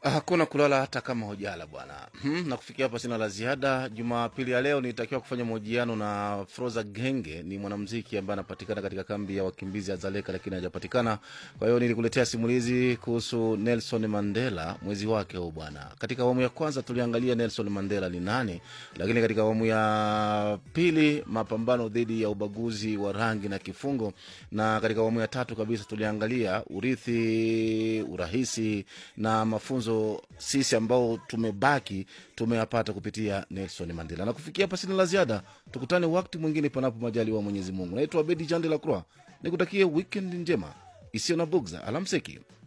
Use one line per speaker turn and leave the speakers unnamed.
Hakuna kulala hata kama hujala bwana. Hmm, na kufikia hapa sina la ziada. Jumapili ya leo nilitakiwa kufanya mahojiano na Froza Genge, ni mwanamuziki ambaye anapatikana katika kambi ya wakimbizi ya Zaleka, lakini hajapatikana. Kwa hiyo nilikuletea simulizi kuhusu Nelson Mandela, mwezi wake huu bwana. Katika awamu ya kwanza tuliangalia Nelson Mandela ni nani, lakini katika awamu ya pili mapambano dhidi ya ubaguzi wa rangi na kifungo, na katika awamu ya tatu kabisa tuliangalia urithi, urahisi na mafunzo sisi ambao tumebaki tumeyapata kupitia Nelson Mandela. Na kufikia hapa sina la ziada, tukutane wakati mwingine, panapo majaliwa wa Mwenyezi Mungu. Naitwa Bedi Jande la Croix, nikutakie weekend njema isiyo na bugza. Alamseki.